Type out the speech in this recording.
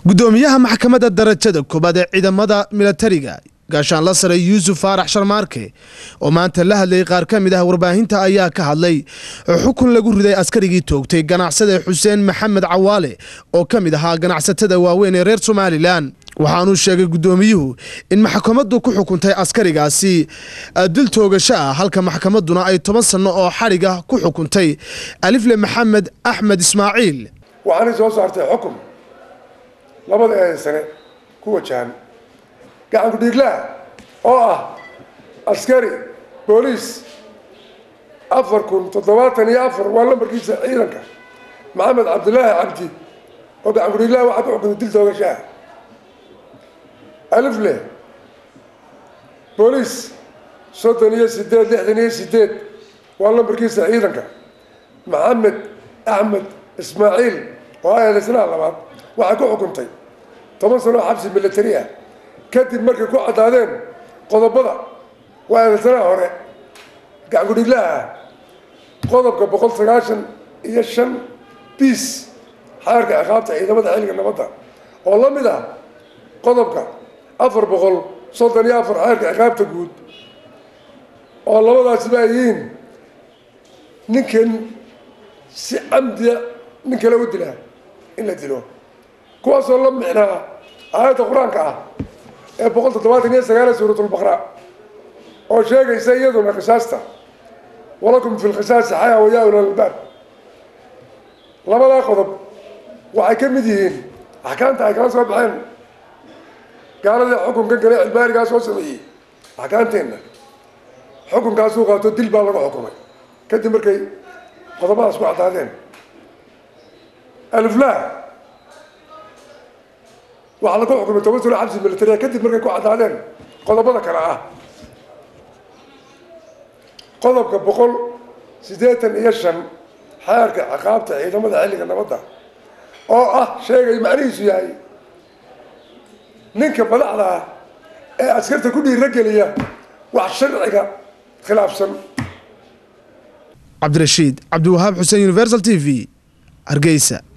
gudoomiyaha maxkamadda darajada koobaad ee ciidamada milatariga gaashaanla sare yuusuf faarax sharmaarke oo maanta la hadlayay qaar ka mid ah warbaahinta ayaa ka hadlay xukun lagu riday askarigii toogtay ganacsade xuseen maxamed cawaale oo ka mid ahaa ganacsatada waaweyn ee reer somalilan waxaanuu sheegay gudoomiyuhu in maxkamaddu ku xukuntay askarigaasi dil toogasho ah halka maxkamadduna ay toban sanno oo xadhiga ku xukuntay alifle maxamed axmed ismaaciil waxaanay soo saartay xukun labada eedan sane ku wajahan gacanku dhiiglaha oo ah askari booliis afar kun toddobaatan iyo afar waa lambarkiisa ciidanka maxamed cabdilaahi cabdi oo gacanku dhiiglaha waxaa ku xukuntay dil toogasho ah alifle booliis soddon iyo sideed lixdan iyo sideed waa lambarkiisa ciidanka maxamed axmed ismaaciil oo ah eedaysnaha labaad waxay ku xukuntay toban sano oo xabsi milatari ah kadib markay ku caddaadeen qodobada waa eedaysanaha hore gacankudhiglaha ah qodobka boqol sagaashan iyo shan biis xeerka ciqaabta ciidamada xilliga nabadda oo la mid ah qodobka afar boqol soddon iyo afar xeerka ciqaabta guud oo labadaasiba ay yihiin ninkan si camdiya nin kale u dilaa in la dilo kuwaasoo la micnaa aayadda qur-aanka ah ee boqol toddobaatan iyo sagaal suuratulbaqra oo sheegaysa iyaduna qisaasta walakum fi lqisaasi xayaa wayaa ula albaab labadaa qodob waxay ka mid yihiin axkaamta ay kala soo baxeen gaaladii xukunkan kale cilbaarigaa soo sameeyey axkaamteenna xukunkaasuu qaato dil baa laga xukumay kadib markay qodobadaas ku caddaadeen aliflah waxaa lagu xukumay toban sano xabsi militaria kadib markay ku caddaadeen qodobada kale ah qodobka boqol siddeetan iyo shan xeerka ciqaabta ciidamada xilliga nabadda oo ah sheegay macnihiisu yahay ninka madaxda ah ee askarta ku dhiirageliya wax sharciga khilaafsan cabdirashiid cabdiwahaab xuseen universal t v hargeysa